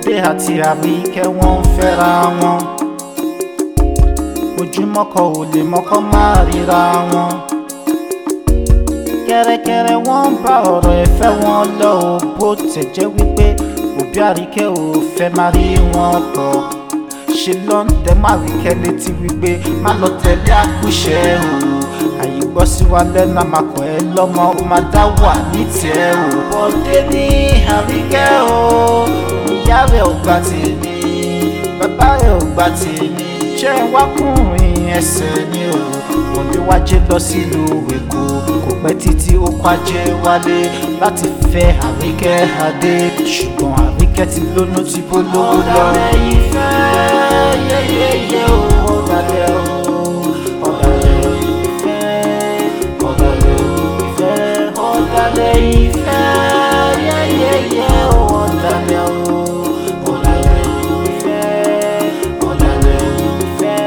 Kúnlé àti Àbíkẹ́ wọ́n ń fẹ́ra wọn ojúmọ́ kan ò lè mọ́kọ́ má ríra wọn kẹ́rẹ́kẹ́rẹ́ wọ́n ń bá ọ̀rọ̀ ẹ̀fẹ́ wọn lọ ò bó tẹ̀ jẹ́ wípé òbí Àríkẹ́ ò fẹ́ má rí wọn pọ̀ ṣe ló ń tẹ́ má Àríkẹ́ létí wípé má lọ tẹ̀lé àkúṣẹ́ o àyè gbọ́ sí wa lẹ́nu àmàkọ́ ẹ lọ́mọ ó máa dá wà ní tiẹ̀ o. bọ́dé ní Àríkẹ́ o ìyá rẹ̀ ò gbà tèmi bàbá rẹ̀ ò gbà tèmi ṣé wákùnrin ẹsẹ̀ ni o bọ́dé wájé lọ sílùú Èkó kò pẹ́ títí ó kwájé wálé láti fẹ́ Àríkẹ́ adé ṣùgbọ́n Àríkẹ́ ti lónú tí bó lówó lọ. ọ̀dàlẹ̀ ìfẹ́ yẹ́yẹ́yẹ́ o ọ̀dàlẹ̀ o ọ̀dàlẹ̀ ìfẹ́ ọ̀dàlẹ̀ ìfẹ́ ọ̀dàlẹ̀ ìfẹ́ yẹ́yẹ́yẹ́ o ọ̀dàlẹ̀ o ọ̀dàlẹ̀ ìfẹ́ ọ̀dàlẹ̀ ìfẹ́.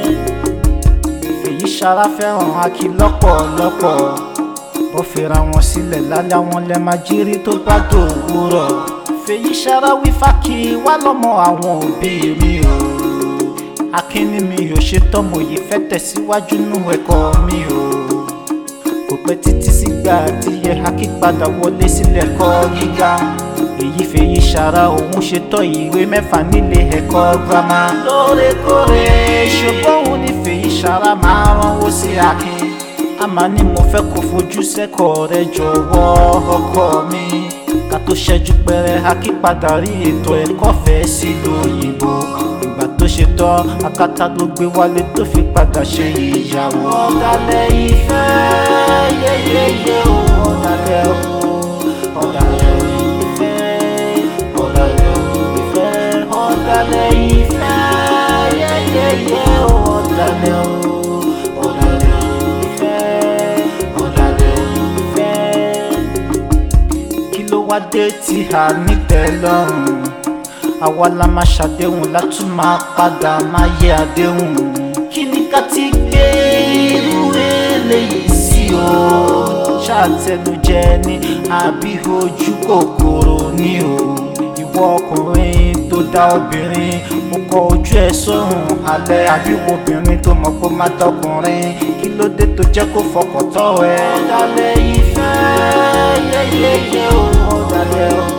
Fèyí ṣara fẹ́ràn Akí lọ́pọ̀lọpọ̀ bó fira wọn sílẹ̀ lálẹ́ àwọn lẹ́ máa jírí tó bá dòwúrọ̀. Fèyí ṣara wí fákì wá lọ́mọ àwọn òbí mi o akíní mi ò ṣe tọ́mọ yìí fẹ́ tẹ̀síwájú nú ẹ̀kọ́ mi o kò pẹ́ títí sígbà tí yẹ Akí padà wọlé sílẹ̀ ẹ̀kọ́ gíga èyí fèyí ṣara òun ṣe tọ́ ìwé mẹ́fà nílé ẹ̀kọ́ girama lóòrèkóòrè ṣùgbọ́n òun ní fèyí ṣara máa ránwó sí Akin a máa ní mo fẹ́ kó fojú sẹ́kọ̀ọ́ rẹ jọ̀wọ́ ọkọ mi ká tó ṣẹ́jú pẹ́rẹ́ Akí padà rí ètò ẹ̀kọ́ fẹ́ sílùú òyìnbó ìgbà tó ṣe tán akátá ló gbé wálé tó fi padà ṣe ìyàwó. ọ̀dàlẹ̀ ìfẹ́ yẹ́yẹ́yẹ́ o ọ̀dàlẹ̀ o ọ̀dàlẹ̀ ìfẹ́ ọ̀dàlẹ̀ ìfẹ́ ọ̀dàlẹ̀ ìfẹ́ yẹ́yẹ́yẹ́ o ọ̀dàlẹ̀ o ọ̀dàlẹ̀ ìfẹ́ ọ̀dàlẹ̀ ìfẹ́. kí ló wá dé tí a ní tẹ́lọ́rùn àwa la máa ṣàdéhùn látún máa padà máa yẹ àdéhùn kí ni ká ti gbé irú eléyìí sí o ṣàtẹnujẹ ni àbí ojú kòkòrò ni o ìwọ ọkùnrin tó dá obìnrin ó kọ ojú ẹ sórùn alẹ́ àbí wo obìnrin tó mọ̀ kó má tọkùnrin kí ló dé tó jẹ́ kó fọkàn tọ́ ẹ. ọ̀dàlẹ̀ ìfẹ́ yẹ́yẹ́yẹ́ o ọ̀dàlẹ̀ o.